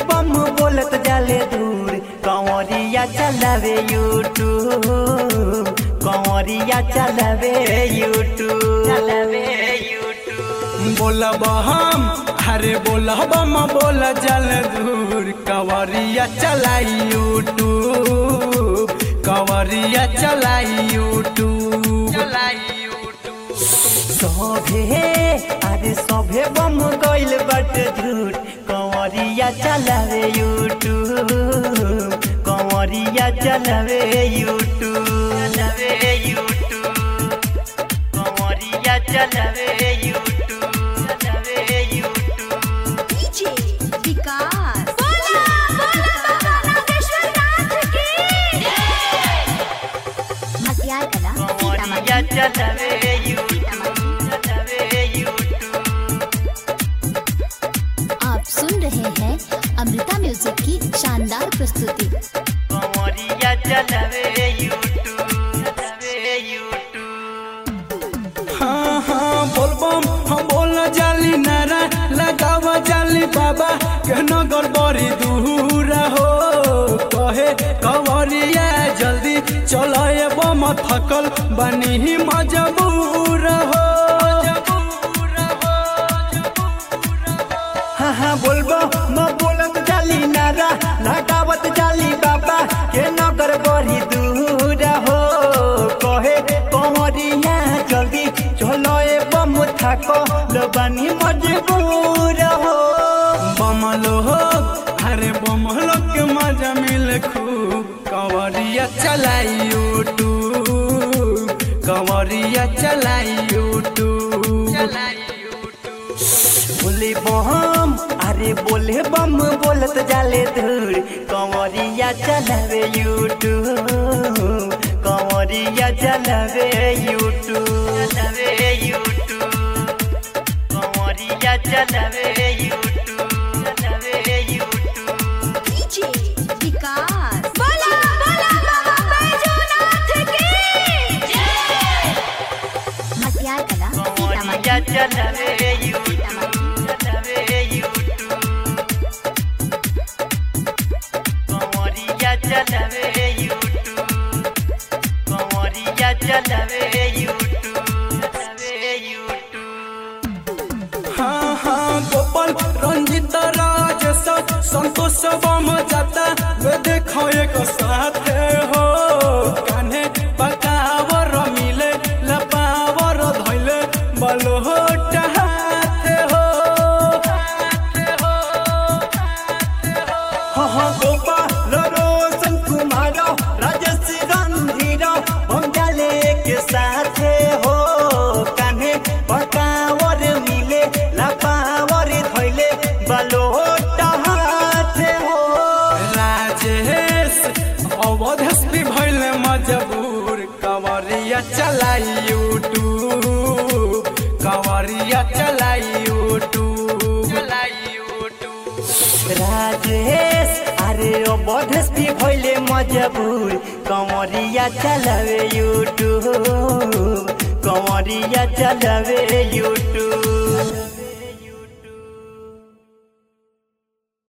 बम बोलत जाले दूर कंवरिया चलावे यूट्यूब कंवरिया चलावे यूट्यूब चलावे यूट्यूब बोलब हम अरे बोलब हम बोल जल दूर कंवरिया चलाई यूट्यूब कंवरिया चलाई यूट्यूब चलाई यूट्यूब सभे अरे सभे बम गइल बट झूठ कंवरिया चलावे यूट्यूब कंवरिया चलावे यूट्यूब चलावे यूट्यूब कंवरिया चलावे यूट्यूब चलावे यूट्यूब डीजे विकास बोला बोला नागेश्वर नाथ की मसियार कला कंवरिया सीतामढ़ी चलावे यूट्यूब चलावे यूट्यूब आप सुन रहे हैं अमृता म्यूजिक की शानदार प्रस्तुति कंवरिया चलावे यूट्यूब चलावे यूट्यूब हाँ हाँ बोलबम हम बोल जाली नारा लगाव जाली बाबा के नगर बड़ी दूर हो कहे कंवरिया जल्दी चलो ये बम थकल बनी मजबूर हो हाँ हाँ बोलबो न बोलत जाली नारा लगावत जाली बाबा के नगर बड़ी दूर हो कहे कंवरिया जल्दी चलो ए बम थाको लबानी मजबूर हो बमलो हो अरे बमलो के मजा मिल खूब कंवरिया चलाई यूट्यूब कंवरिया चलाई यूट्यूब चलाई बोले बम अरे बोले बम बोलत जाले दूर कंवरिया चलावे यूट्यूब कंवरिया चलावे यूट्यूब चलावे यूट्यूब कंवरिया चलावे यूट्यूब चलावे यूट्यूब डीजे विकास बोला बोला बाबा बैजूनाथ की मसियार कला कंवरिया सीतामढ़ी चलावे यूट्यूब चलावे यूट्यूब कंवरिया चलावे यूट्यूब कंवरिया चलावे यूट्यूब चलावे यूट्यूब हाँ हाँ गोपाल रंजित राज संतोष बम जाता वे देखो एक साथ हो कान्हे पकावर मिले लपावर धैले बलोट हाथ हो हाँ हाँ गोपाल रोशन कुमार राजेश रणधीर हम जाले के साथ हो कान्हे पकावर मिले लपावर धैले बलोट हाथ हो राजेश अवधेश भी भैल मजबूर कंवरिया चलाई यूट्यूब कंवरिया चलाई यूट्यूब चलाई यूट्यूब राजेश अरे ओ बधस भी भइले मजबूर कंवरिया चलावे यूट्यूब कंवरिया चलावे यूट्यूब